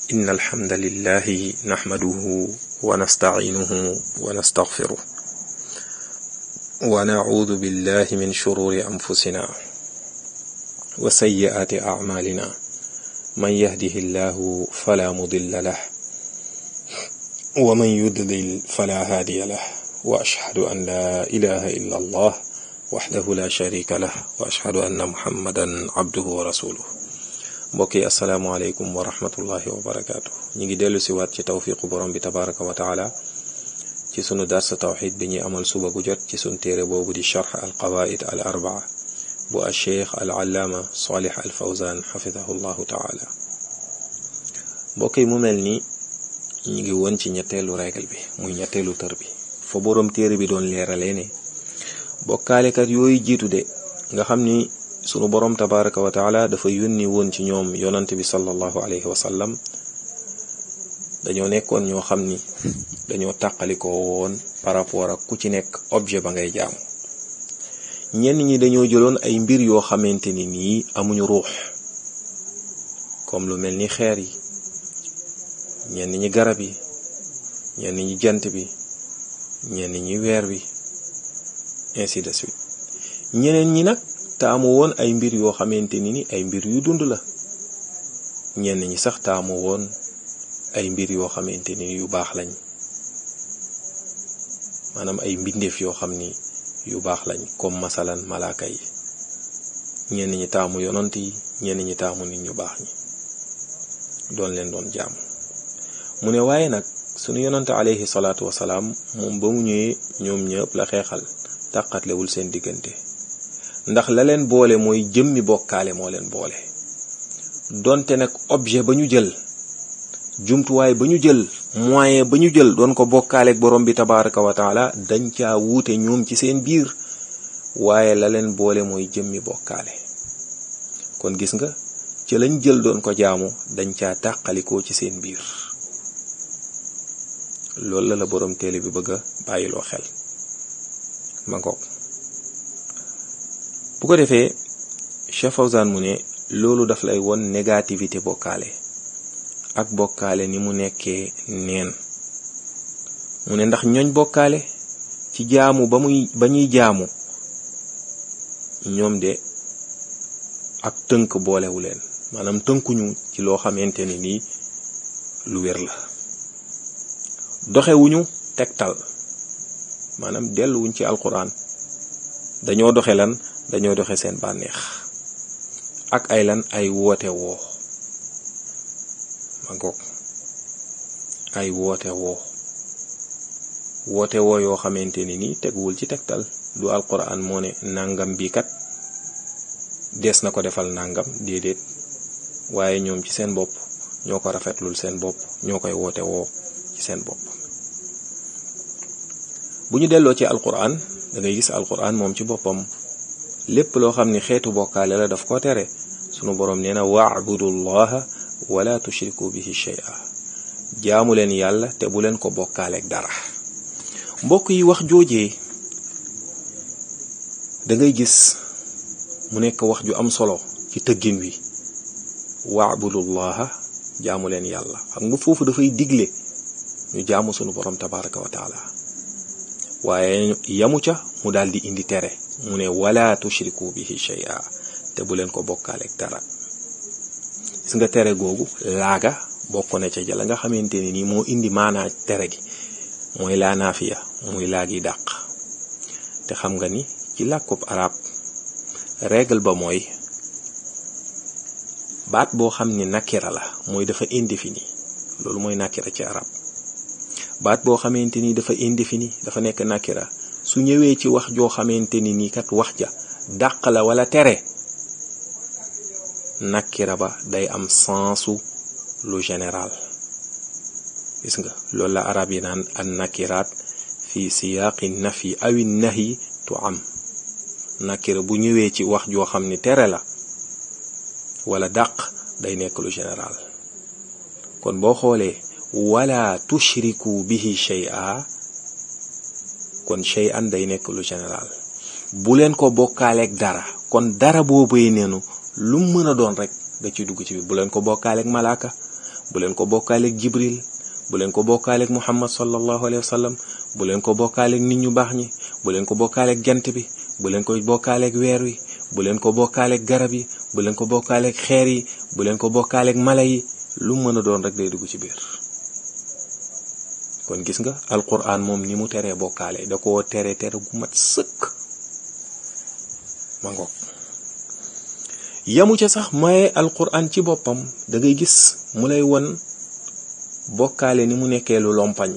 إن الحمد لله نحمده ونستعينه ونستغفره ونعوذ بالله من شرور أنفسنا وسيئات أعمالنا من يهده الله فلا مضل له ومن يضلل فلا هادي له وأشهد أن لا إله إلا الله وحده لا شريك له وأشهد أن محمدا عبده ورسوله mbokk yi asalaamaaleykum wa rahmatullahi wa barakaatu ñu ngi dellu si waat ci tawfiqu borom bi tabaraka wa taala ci sunu darsa tawxid bi ñuy amal suba gu jot ci sunu téere boobu di charx al qawaid al arbaa bu al cheikh al allaama salih al fawzan xafidahu llahu taala mbokk yi mu mel ni ñu ngi woon ci ñetteelu règle bi muy ñetteelu tër bi fa borom téere bi doon leeralee ne bokkaalekat yooyu jiitu de nga xam ni sunu borom tabaraka wa taala dafa yónni woon ci ñoom yonante bi sallallahu alayhi wa sallam dañoo nekkoon ñoo xam ni dañoo tàqalikoo woon par rapport ak ku ci nekk objet ba ngay jaamu ñenn ñi dañoo jëloon ay mbir yoo xamante ni nii amuñu ruux comme lu mel ni xeer yi ñenn ñi garab yi ñenn ñi jant bi ñenn ñi weer bi ainsi de suite ñeneen ñi nag taamu woon ay mbir yoo xamante ni ni ay mbir yu dund la ñenn ñi sax taamu woon ay mbir yoo xamante ni yu baax lañ maanaam ay mbindeef yoo xam ni yu baax lañ comme masalan malaaka yi ñenn ñi taamu yonant yi ñenn ñi taamu nit ñu baax ñi doon leen doon jaamu mu ne waaye nag sunu yonante alayhi salaatu wasalaam moom ba mu ñëwee ñoom ñëpp la xeexal tàqatlewul seen diggante ndax la leen boole mooy jëmmi bokkaale moo leen boole donte nag objet ba ñu jël jumtuwaay ba ñu jël moyen ba ñu jël doon ko bokkaaleeg borom bi tabaraka wa taala dañ caa wuute ñoom ci seen biir waaye la leen boole mooy jëmmi bokkaale kon gis nga ci lañ jël doon ko jaamu dañ caa tàqalikoo ci seen biir loolu la la borom téele bi bëgg a bàyyiloo xel ma ngoog bu ko defee Cheikh Fawzan mu ne loolu daf lay won négativité bokkaale ak bokkaale ni mu nekkee neen mu ne ndax ñooñ bokkaale ci jaamu ba muy ba ñuy jaamu ñoom de ak tënk boolewu leen maanaam tënkuñu ci loo xamante ne nii lu wér la doxewuñu tegtal maanaam delluwuñ ci alquran dañoo doxe lan dañoo doxe seen bànneex ak ay lan ay woote woo ma ngoog ay woote woo woote woo yoo xamante ni nii teguwul ci tegtal du alquran moo ne nangam bi kat des na ko defal nangam déedéet waaye ñoom ci seen bopp ñoo ko rafetlul seen bopp ñoo koy woote woo ci seen bopp bu ñu delloo ci alquran da ngay gis alquran moom ci boppam lépp loo xam ni xeetu bokkaale la daf ko tere sunu boroom nee na waabudu llaha wala tushriku bihi shay'a jaamu leen yàlla te bu leen ko bokkaaleeg dara mbokk yi wax joojee da ngay gis mu nekk wax ju am solo ci tëggin wi waabudu llaha jaamu leen yàlla xam nga foofu dafay digle ñu jaamu sunu boroom tabaraka wa taala waaye yamu ca mu daal di indi tere mu ne wala tushriku bihi shay'a te bu leen ko bokkaaleeg dara gis nga tere googu laaga bokk na ca jala nga xamante ne nii moo indi maanaa tere gi mooy laa naafiya muy laag yi dàq te xam nga ni ci làkkub arab règle ba mooy baat boo xam ni nakira la mooy dafa indéfini loolu mooy nakira ci arab baat boo xamante ni dafa indéfini dafa nekk nakira su ñëwee ci wax joo xamante ni nii kat wax ja dàq la wala tere nakira ba day am sensu lu général gis nga loolu la arab yi naan an nakiraat fi siyaaqi nafi awi nahyi tu am nakira bu ñëwee ci wax joo xam ni tere la wala dàq day nekk lu général kon boo xoolee wala tushriku bihi shay'a kon shay'an day nekk lu général bu leen ko bokkaaleeg dara kon dara boobee neenu lu mu mën a doon rek da ci dugg ci bi bu leen ko bokkaaleeg malaaka bu leen ko bokkaaleeg jibril bu leen ko bokkaaleeg muhammad sallallahu alayhi wa sallam bu leen ko bokkaaleeg nit ñu baax ñi bu leen ko bokkaaleeg jant bi bu leen ko bokkaaleeg weer wi bu leen ko bokkaaleeg garab yi bu leen ko bokkaaleeg xeer yi bu leen ko bokkaaleeg mala yi lu mën a doon rek day dugg ci biir kon gis nga alquran moom ni mu teree bokkaale da koo tere tere gu mat sëkk ma ngoog yamu ca sax maye alquran ci boppam da ngay gis mu lay won bokkaale ni mu nekkee lu lompañ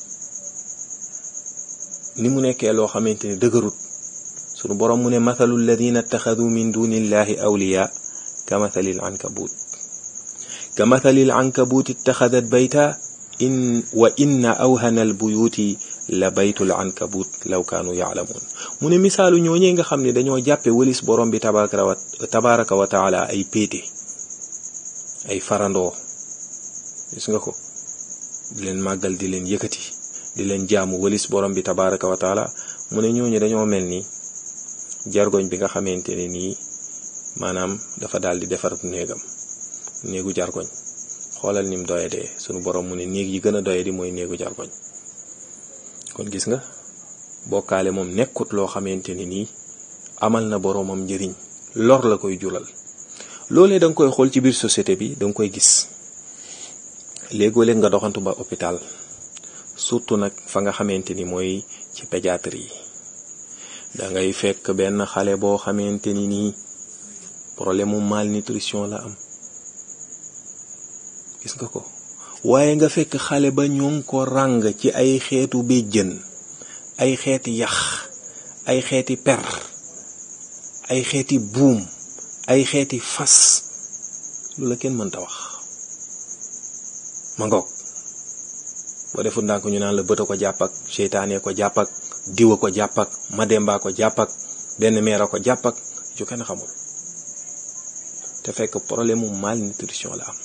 ni mu nekkee loo xamante ni dëgërut sunu borom mu ne mathalu alladina ittaxadu min dunillahi awliya ka mathalil ankabut ka mathalil ankabut ittaxadat bayta in wa inna awhana albuyuti la baytul ankabut law kaanu yaalamuun mu ne misaalu ñooñee nga xam ne dañoo jàppe wëlis borom bi tabaraka wa taala ay péete ay farandoo gis nga ko di leen màggal di leen yëkkati di leen jaamu wëlis borom bi tabaraka wa taala mu ne ñooñu dañoo mel ni jargoñ bi nga xamante ne nii maanaam dafa daal di defar néegam néegu jargoñ xoolal nim doyadee sunu borom mu ne néeg yi gën a doyadi mooy néegu jargoñ kon gis nga bokkaale moom nekkut loo xamante ne nii amal na boromam njëriñ lor la koy jural loolee da nga koy xool ci biir société bi da nga koy gis léegoo-léeg nga doxantu ba hôpital surtout nag fa nga xamante ni mooy ci pédiatrie yi da ngay fekk benn xale boo xamante ni nii problème mu malnutrition la am gis nga ko waaye nga fekk xale ba ñoo ngi ko ràng ci ay xeetu béjjën ay xeeti yax ay xeeti per ay xeeti buum ay xeeti fas lu la kenn mënta wax ma ngoog boo deful ndànk ñu naan la bët a ko jàpp ak seytaane ko jàpp ak diwa ko jàpp ak mademba ko jàpp ak benn meer a ko jàpp ak ju kenn xamul te fekk problème mu malnutrition la am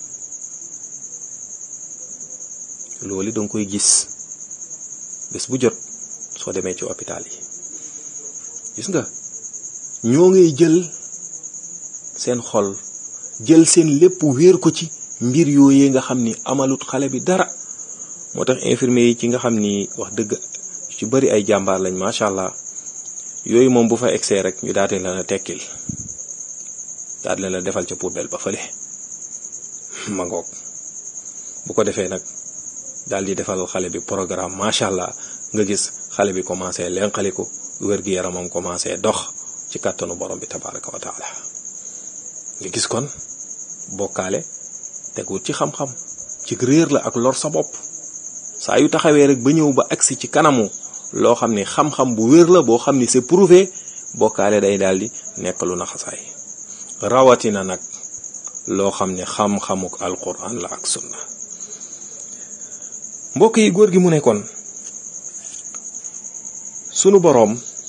loolu danga koy gis bés bu jot soo demee ci hôpital yi gis nga ñoo ngay jël seen xol jël seen lépp wéer ko ci mbir yooyee nga xam ni amalut xale bi dara moo tax infirmier yi ci nga xam ni wax dëgg ci bari ay jàmbaar lañ macha allah yooyu moom bu fa egsee rek ñu daate la na tekkil daal la defal ca poubelle ba fële ma ngoog bu ko defee nag daal di defal xale bi programme macha allah nga gis xale bi commencé lenqaliku wér-gi-yaramam commencé dox ci kàttanu borom bi tabaraka wa taala nga gis kon bokkaale teguut ci xam-xam ci réer la ak lor sa bopp saa yu taxawee rek ba ñëw ba agsi ci kanamu loo xam ni xam-xam bu wér la boo xam ni c'est prouvé bokkaale day daal di nekk lu naxasaay rawatina nag loo xam ne xam-xamuk alquran la ak sunna mbokk yi góor gi mu nekkoon sunu boroom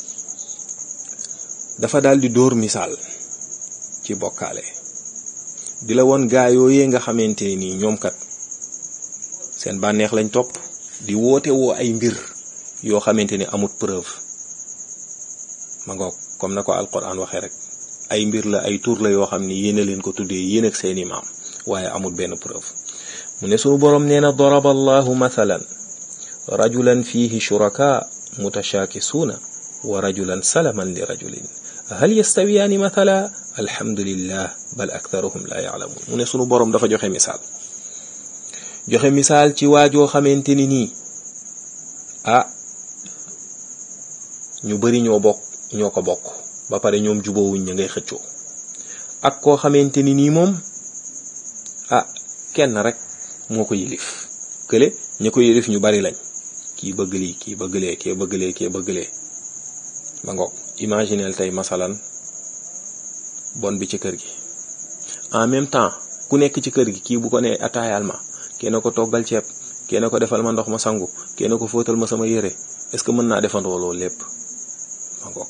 dafa daal di dóor misaal ci bokkaale di la woon gaa yooyee nga xamante nii ñoom kat seen bànneex lañ topp di woote woo ay mbir yoo xamante ni amut preuve ma ngoog comme na ko alquran waxee rek ay mbir la ay tur la yoo xam ni yéen a leen ko tuddee yéen ak seeni maam waaye amut benn preuve mu ne sunu boroom nee na daraba allahu mathalan rajulan fihi shuraka mutashaakisuuna wa rajulan salaman li rajulin hal yastawiyaani mathala alhamdulillah bal aktharuhum la yaalamuun mu ne sunu boroom dafa joxe misaal joxe misaal ci waajoo xamante ni nii ah ñu bari ñoo bokk ñoo ko bokk ba pare ñoom jubóowuñ ña ngay xëccoo ak koo xamante ni nii moom ah kenn rek moo ko yilif kële ña ko yilif ñu bari lañ kii bëgg lii kii bëgg lee kii bëgg lee kii bëgg lee ba ngoog imagineel tey masalan bon bi ci kër gi en même temps ku nekk ci kër gi kii bu ko nee ataayal ma kenn ko toggal ceeb kenn ko defal ma ndox ma sangu kenn ko fóotal ma sama yére est-ce que mën naa defandoo loolu lépp ma ngoog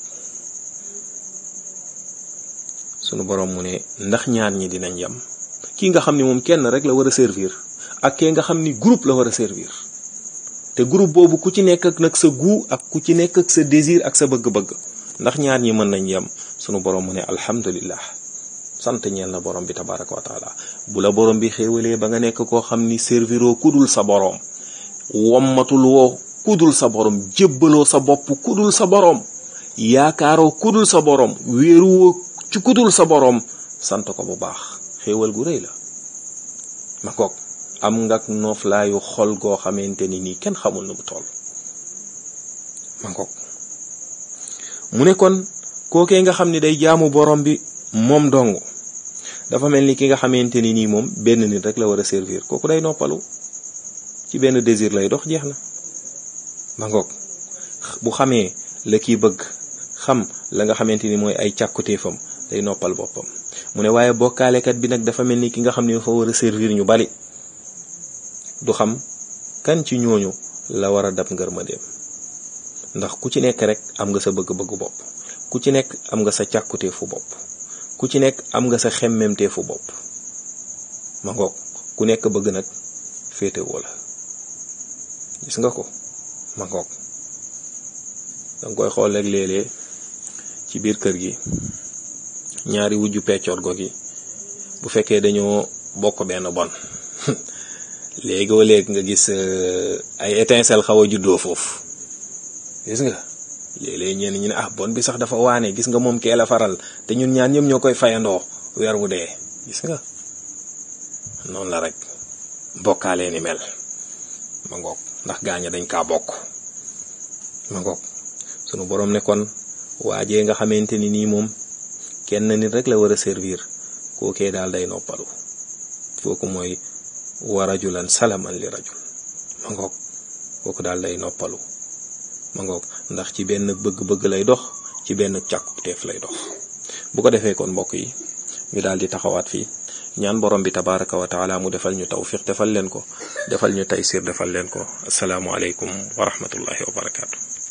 sunu borom mu ne ndax ñaar ñi dinañ yem kii nga xam ni moom kenn rek la war a servir ak kee nga xam ni groupe la war a servir te groupe boobu ku ci nekk ak nag sa goût ak ku ci nekk ak sa désir ak sa bëgg-bëgg ndax ñaar ñi mën nañ yem sunu borom mu ne alhamdulillah sant ñeel na borom bi tabaraka wa taala bu la borom bi xéewalee ba nga nekk koo xam ni serviroo kudul sa borom wommatul woo kudul sa borom jébbaloo sa bopp kudul sa borom yaakaaroo kudul sa borom wéeruwoo ci kudul sa borom sant ko bu baax xéewal gu rëy la ma koog am nga nooflaayu xol goo xamante ni nii kenn xamul nu mu toll ma koog mu ne kon kookee nga xam ni day jaamu borom bi moom dong dafa mel ni ki nga xamante ni nii moom benn nit rek la war a servir kooku day noppalu ci benn désir lay dox jeex na ma ngoog bu xamee la kii bëgg xam la nga xamante ni mooy ay càkkutéefam day noppal boppam mu ne waaye bokkaalekat bi nag dafa mel ni ki nga xam ne dafa war a servir ñu bari du xam kan ci ñooñu la war a dab ngërmandeem ndax ku ci nekk rek am nga sa bëgg-bëggu bopp ku ci nekk am nga sa càkkutéefu bopp ku ci nekk am nga sa xemmemteefu bopp ma ngoog ku nekk bëgg nag féetewoo la gis nga ko ma ngoog danga koy xool rek léeg-léeg ci biir kër gi ñaari wujju peccoor gi bu fekkee dañoo bokk benn bon léegoo léeg nga gis ay étincelle xaw a juddoo foofu gis nga léeg-léeg ñenn ñi ne ah bon bi sax dafa waane gis nga moom kee la faral te ñun ñaan ñëpp ñoo koy fayandoo weer wu dee gis nga noonu la rek bokkaalee ni mel ma ngoog ndax gaaña dañ kaa bokk ma ngoog sunu boroom ne kon waajee nga xamante ni nii moom kenn nit rek la war a servir kookee daal day noppalu kooku mooy wa rajulan salaman li rajul ma ngoog kooku daal day noppalu ma ngoog ndax ci benn bëgg-bëgg lay dox ci benn càkkuteef lay dox bu ko defee kon mbokk yi ñu daal di taxawaat fii ñaan borom bi tabaraka wa taala mu defal ñu tawfiq defal leen ko defal ñu taysir defal leen ko asalaamualeykum wa rahmatullahi wa barakaatu.